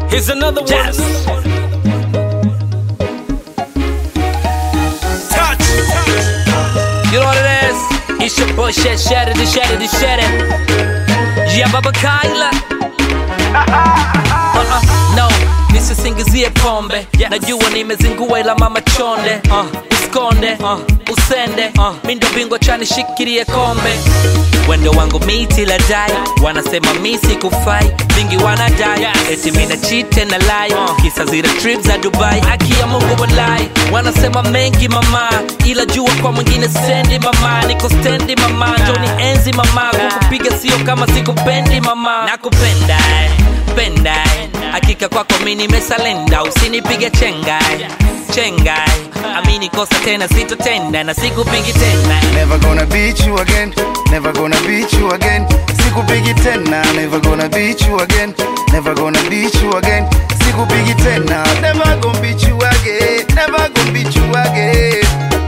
Here's another one. Yes. Touch. You know what it is? It's your boy Shed Shatter the Shatter the Shatter. Yeah, Baba Kyla. Uh-uh, no, nisisingizie pombe najua nimezingua ila mama chonde uh, uskonde uh, usende uh, mindo bingwa chani shikirie kombe wendo wangu miti la dai wanasema misi kufai vingi wanadai eti mina chite na lai kisa zile trip za dubai aki ya mungu walai wanasema mengi mama ila jua kwa mwingine sendi mama niko stendi mama njoni enzi mama kukupiga sio kama sikupendi mama nakupenda eh pendai hakika kwako mi nimesalenda usinipige chengai chengai amini kosa tena sitotenda na sikupigi tena Never gonna beat you again, never gonna beat you again. Sikupigi tena, never gonna beat you again, never gonna beat you again. Sikupigi tena, never gonna beat you again, never gonna beat you again.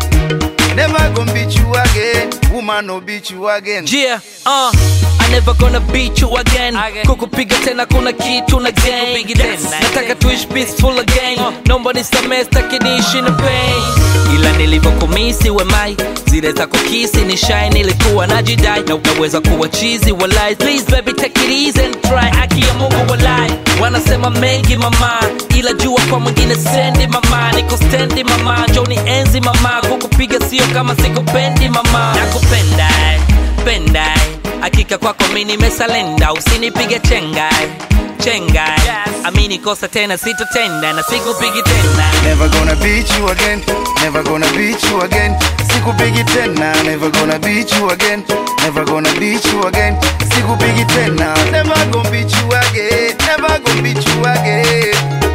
Never gonna beat you again, woman no beat you again. Yeah, uh, I never gonna beat you again. Kukupiga tena kuna kitu na gang. Nataka tuishi peaceful again. Naomba nisamehe sitaki niishi na pain. Ila nilivyokumisi wemai zile za kukisi ni shy nilikuwa najidai na unaweza kuwa chizi walai please baby take it easy and try aki ya Mungu walai wanasema mengi mama ila jua kwa mwingine sendi mama niko stendi mama njoni enzi mama kukupiga sio kama sikupendi mama nakupenda eh, penda eh. hakika kwako mi nimesalenda usinipige chengai chengai amini kosa tena sitotenda na sikupigi tena Never gonna beat you again, never gonna beat you again. Sikupigi tena, never gonna beat you again, never gonna beat you again. Sikupigi tena, never gonna beat you again, never gonna beat you again.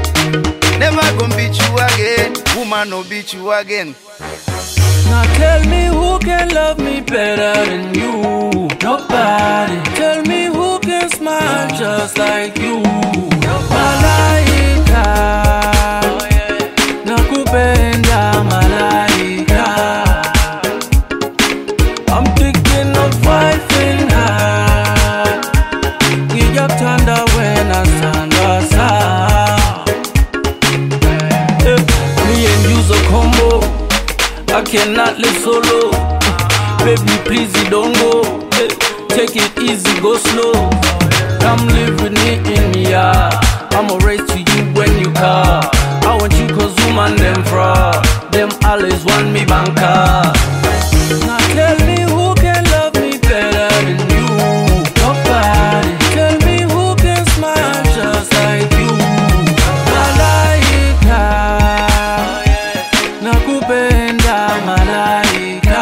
Never gonna beat you again, woman no beat you again. Now tell me who can love me better than you? Nobody. Tell me who can smile just like you? Malaika. Nakupenda malaika. I'm thinking of wifing her. Ngiyakuthanda wena sandasa. Eh, Me and you's a combo. I cannot live solo. Baby, please you don't go. Eh, Take it easy, go slow. Come live with me in me, yeah. I'ma race to you when you call. I want you cause woman them fraud. Them always want me banker. Now tell me who can love me better than you. Nobody. Tell me who can smile just like you. Malaika. Nakupenda malaika.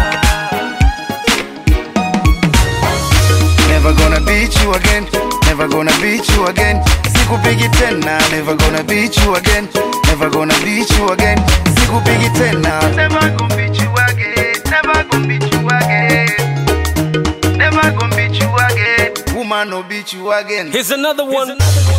Never gonna beat you again, never gonna beat you again. Sikupigi tena, never gonna beat you again, never gonna beat you again. Sikupigi tena, never gonna beat you again, never gonna beat you again. Never gonna beat you again, woman no beat you again. Here's another one.